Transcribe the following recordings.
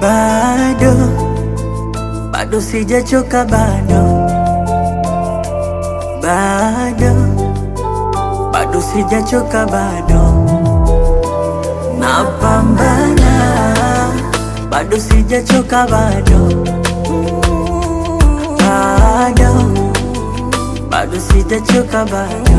bado bado sijachoka bado bado bado sijachoka bado napambana bado sijachoka bado bado bado sijachoka bado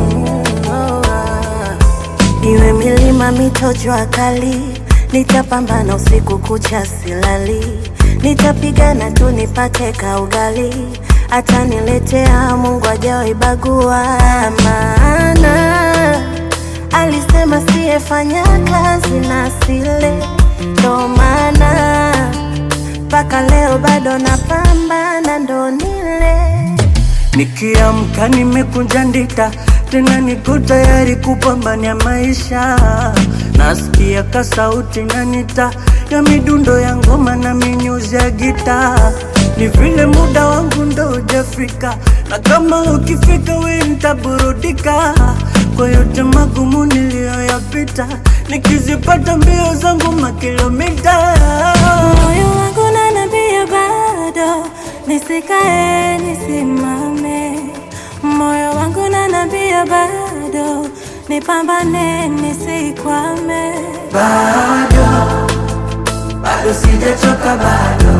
Iwe milima, mito, jua kali, nitapambana usiku kucha silali, nitapigana tu nipate kaugali, ataniletea Mungu ajawahi bagua, maana alisema siyefanya kazi na sile, ndo maana mpaka leo bado napambana, ndo nile Nikiamka nimekunja ndita, tena niko tayari kupambania maisha. Nasikia ka sauti nanita ya midundo ya ngoma na minyuzi ya gita. Ni vile muda wangu ndo hujafika, na kama ukifika we nitaburudika kwa yote magumu niliyoyapita, nikizipata mbio zangu makilomita Moyo wangu nanambia bado nisikae nisimame, moyo wangu nanambia bado nipambane nisikwame. bado bado sijachoka bado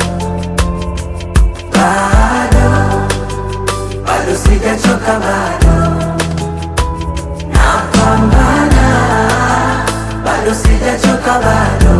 bado bado sijachoka bado napambana bado sijachoka bado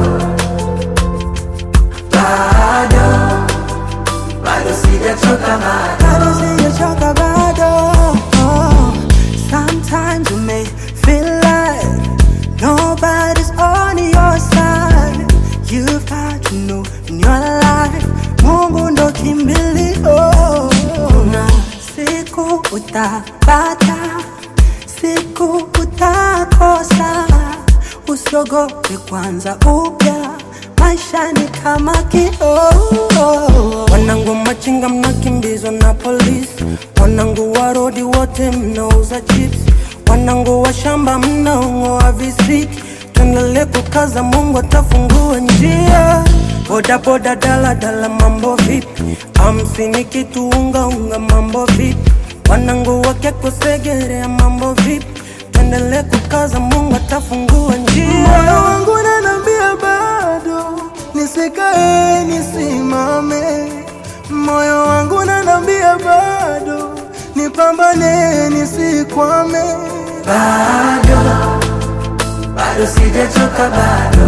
bado bado sijachoka bado bado sijachoka bado. Oh, sometimes you may feel like nobody's on your side. You've got to know in your life, Mungu ndo kimbilio. Na siku utapata, siku utakosa. Usiogope kwanza upya, maisha ni kama kioo. Wanangu machinga mnakimbizwa na polisi, wanangu wa rodi wote mnauza chips, wanangu wa shamba mnaong'oa visiki. Tuendelee kukaza, Mungu atafungua njia. Boda boda, dala dala, mambo vipi? Hamsini kitu unga unga, mambo vipi? Wanangu wakekusegerea, mambo vipi? Tuendelee kukaza, Mungu atafungua njia. Moyo wangu unaniambia bado nisikae nisimame, moyo wangu unaniambia bado nipambane nisikwame. bado bado sijachoka bado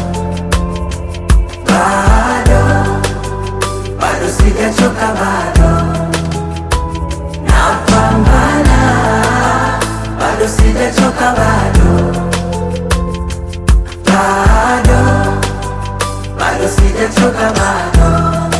bado bado sijachoka bado napambana bado sijachoka bado bado bado sijachoka bado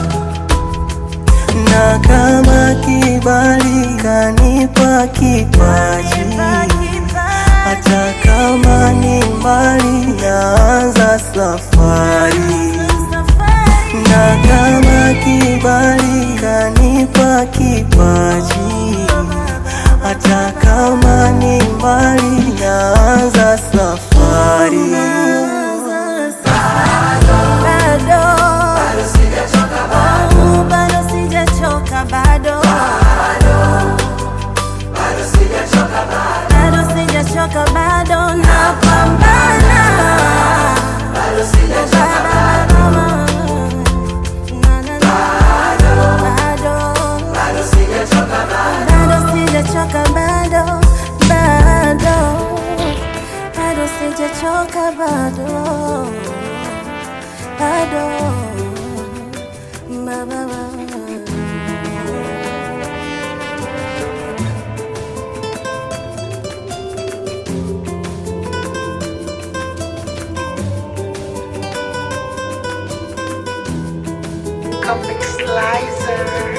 na kama kibali kanipa kipaji, hata kama ni mbali, naanza safari. Na kama kibali kanipa kipaji, hata kama ni mbali, naanza safari. bado bado sijachoka bado bado sijachoka bado bado sijachoka bado napambana bado sijachoka bado bado sijachoka bado bado bado sijachoka bado bado ba, ba, ba. Comic Slicer.